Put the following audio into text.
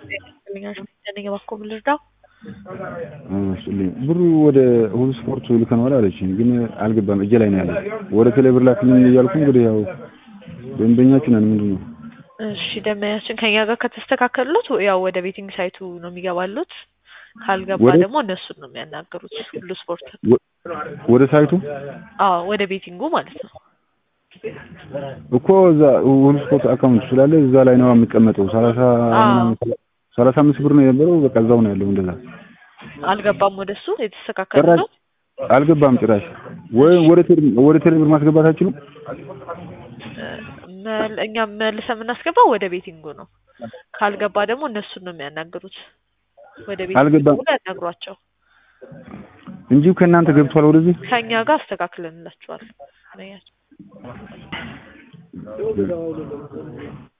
ነኝ እባክዎ ምን ልርዳው? ስልኝ ብሩ ወደ ሁሉ ስፖርት ልከነዋል አለችኝ፣ ግን አልገባም። እጄ ላይ ነው ያለው። ወደ ቴሌብር ላክልኝ እያልኩ እንግዲህ ያው ደንበኛችን ነን። ምንድን ነው እሺ ደንበኛችን ከኛ ጋር ከተስተካከሉት ያው ወደ ቤቲንግ ሳይቱ ነው የሚገባሉት። ካልገባ ወደ- ደግሞ እነሱን ነው የሚያናገሩት። ሁሉ ስፖርት ወደ ሳይቱ አዎ፣ ወደ ቤቲንጉ ማለት ነው። እኮ እዛ ሁሉ ስፖርት አካውንት ስላለ እዛ ላይ ነው የሚቀመጠው። ሰላሳ ምናምን ሰላሳ አምስት ብር ነው የነበረው። በቃ እዛው ነው ያለው። እንደዛ አልገባም ወደሱ የተስተካከለ ጭራሽ ነው። አልገባም ጭራሽ። ወይ ወደ ቴሌ- ወደ ቴሌብር ማስገባት አይችሉም? መል- እኛ መልሰን የምናስገባው ወደ ቤቲንጉ ነው። ካልገባ ደግሞ እነሱን ነው የሚያናግሩት። ወደ ቤቲንጉ አልገባም። ደውለው ያናግሯቸው። እንጂ ከእናንተ ገብቷል ወደዚህ ከኛ ጋር አስተካክለንላችኋል።